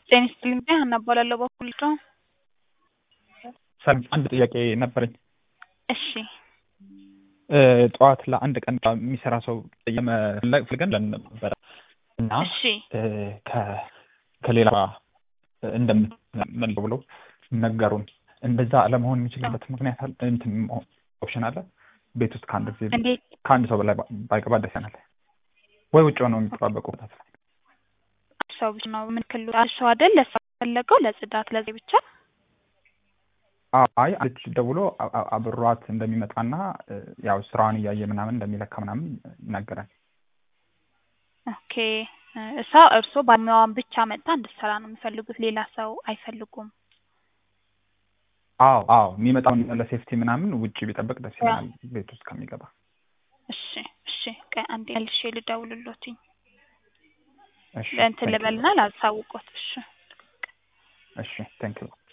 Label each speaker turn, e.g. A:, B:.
A: ጤና ይስጥልኝ ሀና እባላለሁ በኩል ነው።
B: ሰላም አንድ ጥያቄ ነበረኝ።
A: እሺ
B: ጠዋት ለአንድ ቀን የሚሰራ ሰው የመፈለግ ፈልገን ለን ነበረ እና
A: እሺ
B: ከ- ከሌላ እንደምትመለው ብለው ነገሩን። እንደዛ ለመሆን የሚችልበት ምክንያት አለ? እንትን ኦፕሽን አለ? ቤት ውስጥ ከአንድ ጊዜ
A: እንዴት
B: ከአንድ ሰው በላይ ባይገባ ደስ ይለናል። ወይ ውጭ ሆነው የሚጠባበቁ
A: ሰው ብቻ ነው ምን ክሉ ሰው አይደል ለሰው ፈለገው ለጽዳት ለዚህ ብቻ
B: አይ አለች ደውሎ አ- አ- አብሯት እንደሚመጣና ያው ስራዋን እያየ ምናምን እንደሚለካ ምናምን ይናገራል።
A: ኦኬ እሷ እርሶ ባለሙያዋን ብቻ መጥታ እንድትሰራ ነው የሚፈልጉት ሌላ ሰው አይፈልጉም
B: አዎ አዎ የሚመጣውን ለሴፍቲ ምናምን ውጭ ቢጠብቅ ደስ ይለናል ቤት ውስጥ ከሚገባ።
A: እሺ እሺ ቆይ አንዴ መልሼ ልደውልሎትኝ
B: እሺ
A: እንትን ልበልና ላሳውቆት እሺ
B: እሺ ቴንክ ዩ